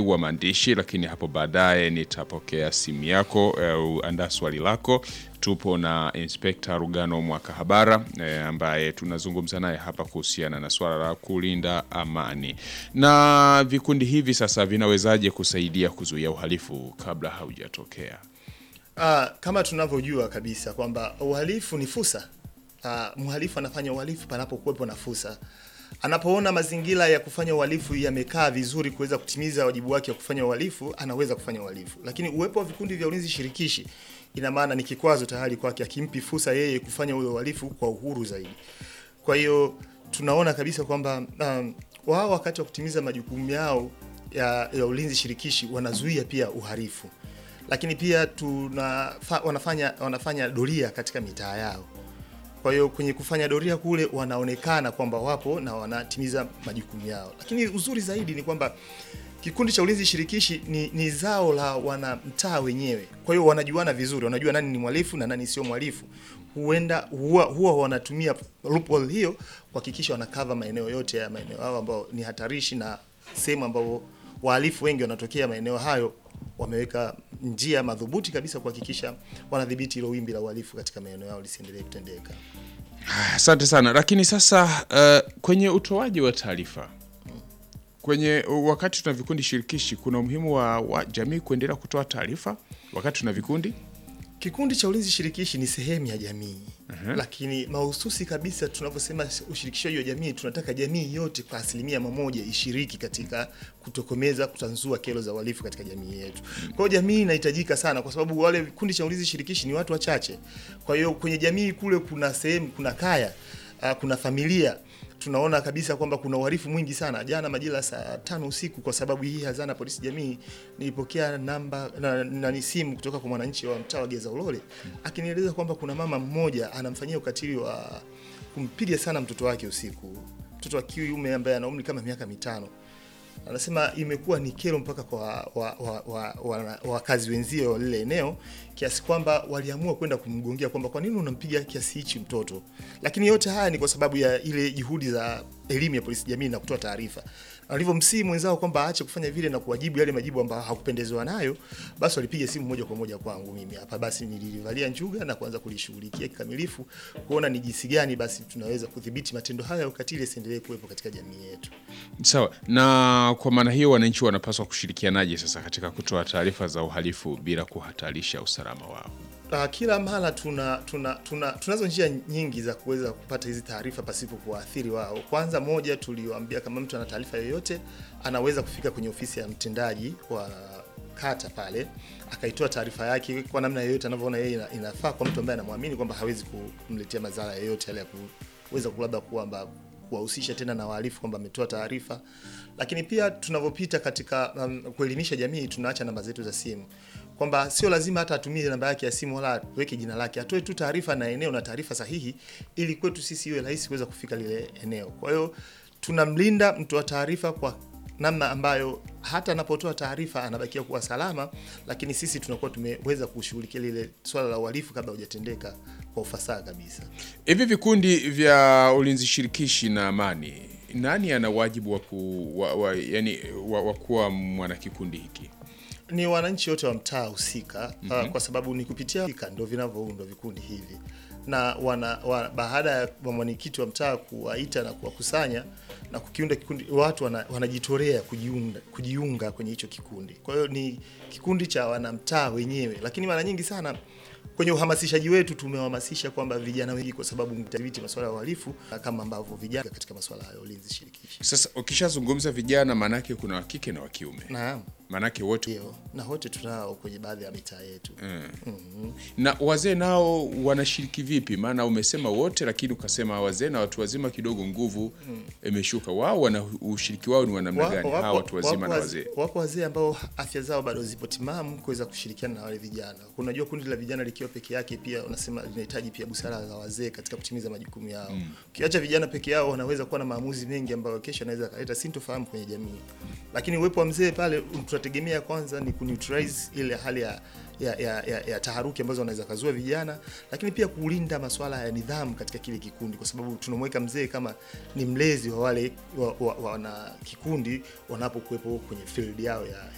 wangu wa maandishi, lakini hapo baadaye nitapokea simu yako uh, andaa swali lako. Tupo na Inspekta Rugano Mwakahabara eh, ambaye tunazungumza naye hapa kuhusiana na swala la kulinda amani. Na vikundi hivi sasa vinawezaje kusaidia kuzuia uhalifu kabla haujatokea? Ah, kama tunavyojua kabisa kwamba uhalifu ni fursa. Ah, mhalifu anafanya uhalifu panapokuwepo na fursa. Anapoona mazingira ya kufanya uhalifu yamekaa vizuri kuweza kutimiza wajibu wake wa kufanya uhalifu, anaweza kufanya uhalifu. Lakini uwepo wa vikundi vya ulinzi shirikishi ina maana ni kikwazo tayari kwake, akimpi fursa yeye kufanya ule uhalifu kwa uhuru zaidi. Kwa hiyo tunaona kabisa kwamba um, wao wakati wa kutimiza majukumu yao ya, ya ulinzi shirikishi wanazuia pia uhalifu lakini pia tuna fa, wanafanya wanafanya doria katika mitaa yao. Kwa hiyo kwenye kufanya doria kule wanaonekana kwamba wapo na wanatimiza majukumu yao, lakini uzuri zaidi ni kwamba kikundi cha ulinzi shirikishi ni, ni zao la wanamtaa wenyewe. Kwa hiyo wanajuana vizuri, wanajua nani ni mhalifu na nani sio mhalifu. Huenda huwa, huwa wanatumia loophole hiyo kuhakikisha wanakava maeneo yote ya maeneo hao ambao ni hatarishi na sehemu ambao wahalifu wengi wanatokea maeneo hayo wameweka njia madhubuti kabisa kuhakikisha wanadhibiti hilo wimbi la uhalifu katika maeneo yao lisiendelee kutendeka. Asante sana. Lakini sasa uh, kwenye utoaji wa taarifa kwenye wakati tuna vikundi shirikishi, kuna umuhimu wa, wa jamii kuendelea kutoa taarifa wakati tuna vikundi Kikundi cha ulinzi shirikishi ni sehemu ya jamii lakini mahususi kabisa, tunavyosema ushirikishaji wa jamii, tunataka jamii yote kwa asilimia mamoja ishiriki katika kutokomeza, kutanzua kero za uhalifu katika jamii yetu. Kwa hiyo jamii inahitajika sana, kwa sababu wale vikundi cha ulinzi shirikishi ni watu wachache. Kwa hiyo kwenye jamii kule kuna sehemu, kuna kaya, ah, kuna familia tunaona kabisa kwamba kuna uhalifu mwingi sana. Jana majira saa tano usiku, kwa sababu hii hazana polisi jamii, nilipokea namba na, na ni simu kutoka kwa mwananchi wa mtaa wa Geza Ulole akinieleza kwamba kuna mama mmoja anamfanyia ukatili wa kumpiga sana mtoto wake usiku, mtoto wa kiume ambaye ana umri kama miaka mitano. Anasema imekuwa ni kero mpaka kwa wakazi wa, wa, wa, wa, wakazi wenzie wa lile eneo kiasi kwamba waliamua kwenda kumgongea kwamba kwa nini unampiga kiasi hichi mtoto. Lakini yote haya ni kwa sababu ya ile juhudi za elimu ya polisi jamii na kutoa taarifa. Alivyomsihi mwenzao kwamba aache kufanya vile na kuwajibu yale majibu ambayo hakupendezwa nayo, basi walipiga simu moja kwa moja kwangu mimi hapa. Basi nililivalia njuga na kuanza kulishughulikia kikamilifu, kuona ni jinsi gani basi tunaweza kudhibiti matendo haya ya ukatili yasiendelee kuwepo katika jamii yetu. sawa. Na kwa maana hiyo, wananchi wanapaswa kushirikianaje sasa katika kutoa taarifa za uhalifu bila kuhatarisha usalama wao? Uh, kila mara tuna, tuna, tuna tunazo njia nyingi za kuweza kupata hizi taarifa pasipo kuwaathiri wao. Kwanza, moja tulioambia, kama mtu ana taarifa yoyote anaweza kufika kwenye ofisi ya mtendaji wa kata pale akaitoa taarifa yake kwa namna yoyote anavyoona yeye ina- inafaa kwa mtu ambaye anamwamini kwamba hawezi kumletea madhara yoyote yale ya kuweza labda kwamba kuwahusisha tena na wahalifu kwamba ametoa taarifa. Lakini pia tunavyopita katika um, kuelimisha jamii, tunaacha namba zetu za simu kwamba sio lazima hata atumie namba yake ya simu wala aweke jina lake, atoe tu taarifa na eneo na taarifa sahihi, ili kwetu sisi iwe rahisi kuweza kufika lile eneo. Kwa hiyo tunamlinda mtoa taarifa kwa namna ambayo hata anapotoa taarifa anabakia kuwa salama, lakini sisi tunakuwa tumeweza kushughulikia lile swala la uhalifu kabla hujatendeka kwa ufasaha kabisa. Hivi vikundi vya ulinzi shirikishi na amani, nani ana wajibu wa, ku, wa, wa, yani, wa, wa kuwa mwanakikundi hiki? ni wananchi wote wa mtaa husika uh, kwa sababu ni kupitia husika ndio vinavyoundwa vikundi hivi na wana, wa, baada ya mwenyekiti wa mtaa kuwaita na kuwakusanya na kukiunda kikundi, watu wana, wanajitolea kujiunga, kujiunga kwenye hicho kikundi. Kwa hiyo ni kikundi cha wanamtaa wenyewe, lakini mara nyingi sana kwenye uhamasishaji wetu tumewahamasisha kwamba vijana wengi, kwa sababu mtadhibiti masuala ya uhalifu kama ambavyo vijana katika masuala ya ulinzi shirikishi. Sasa ukishazungumza vijana, maanake kuna wa kike na wa kiume, Naam, maanake wote ndio, na wote tunao kwenye baadhi ya mitaa yetu. na wazee nao wanashiriki vipi? Maana umesema wote, lakini ukasema wazee na watu wazima kidogo nguvu imeshuka. Wao wana ushiriki wao ni wa namna gani? Hawa watu wazima na wapo wazee Wapo wazee ambao afya zao bado zipo timamu kuweza kushirikiana na wale vijana. Unajua, kundi la vijana likiwa peke yake pia unasema linahitaji pia busara za wazee katika kutimiza majukumu yao. Ukiacha vijana peke yao, wanaweza kuwa na maamuzi mengi ambayo kesho anaweza kaleta sintofahamu kwenye jamii, lakini uwepo wa mzee pale tunategemea kwanza ni kuneutralize ile hali ya ya, ya, ya, ya taharuki ambazo wanaweza kazua vijana, lakini pia kulinda masuala ya nidhamu katika kile kikundi, kwa sababu tunamweka mzee kama ni mlezi wa wale wa, wa, wana kikundi wanapokuwepo kwenye field yao ya,